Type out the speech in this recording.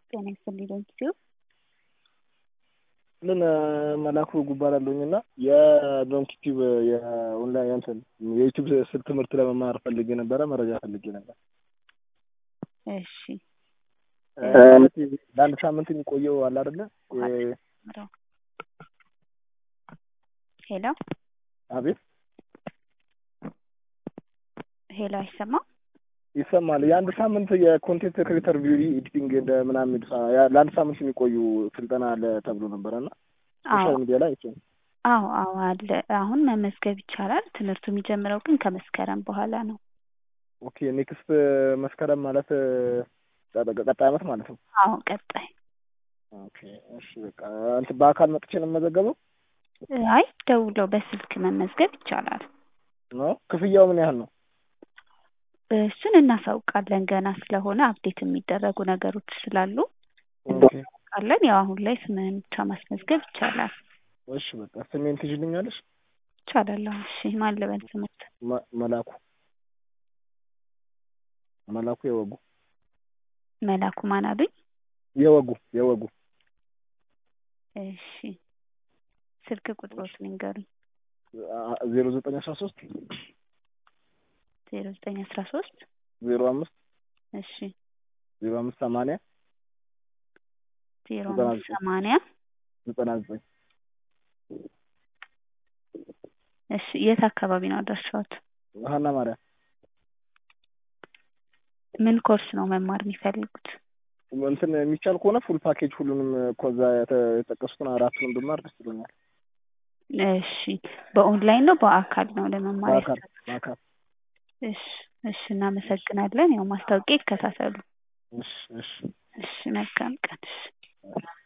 ጤና ይስጥልኝ ዶንኪቲዩ ምን መላኩ እባላለሁኝ እና የዶንኪቲዩብ የኦንላይን እንትን የዩቲዩብ ስልክ ትምህርት ለመማር ፈልጌ ነበረ፣ መረጃ ፈልጌ ነበር። እሺ ለአንድ ሳምንት የሚቆየው አለ አይደለ? ሄሎ አቤት ሄሎ፣ አይሰማም? ይሰማል። የአንድ ሳምንት የኮንቴንት ክሬተር ቪዲዮ ኤዲቲንግ እንደ ምናምን ለአንድ ሳምንት የሚቆዩ ስልጠና አለ ተብሎ ነበረ እና ሶሻል ሚዲያ ላይ አይቼ ነው። አዎ አዎ አለ። አሁን መመዝገብ ይቻላል። ትምህርቱ የሚጀምረው ግን ከመስከረም በኋላ ነው። ኦኬ ኔክስት መስከረም ማለት ቀጣይ ዓመት ማለት ነው። አዎ ቀጣይ። ኦኬ እሺ በቃ እንትን በአካል መጥቼ ነው የምመዘገበው? አይ ደውለው በስልክ መመዝገብ ይቻላል። ነው ክፍያው ምን ያህል ነው? እሱን እናሳውቃለን። ገና ስለሆነ አፕዴት የሚደረጉ ነገሮች ስላሉ ኦኬ እናሳውቃለን። ያው አሁን ላይ ስምህን ብቻ ማስመዝገብ ይቻላል። እሺ በቃ ስሜን ትይዥልኛለሽ? ይቻላል። አዎ እሺ። ማን ልበል ስምት? መ- መላኩ መላኩ የወጉ መላኩ ማን አሉኝ? የወጉ የወጉ እሺ። ስልክ ቁጥሮት ንገሩኝ። ዜሮ ዘጠኝ አስራ ሶስት ዜሮ ዘጠኝ አስራ ሶስት ዜሮ አምስት እሺ ዜሮ አምስት ሰማንያ ዜሮ ዘጠና አምስት ዘጠኝ ሰማንያ ዘጠና ዘጠኝ እሺ። የት አካባቢ ነው አድራሻዎት? ሀና ማርያም ምን ኮርስ ነው መማር የሚፈልጉት? እንትን የሚቻል ከሆነ ፉል ፓኬጅ ሁሉንም ከዛ የተ- የጠቀሱትን አራቱንም ብማር ደስ ይለኛል። እሺ። በኦንላይን ነው በአካል ነው ለመማር በአካል ያሰቡት? በአካል እሺ እሺ። እናመሰግናለን። ያው ማስታወቂያ ይከታተሉ። እሺ እሺ እሺ። መልካም ቀን። እሺ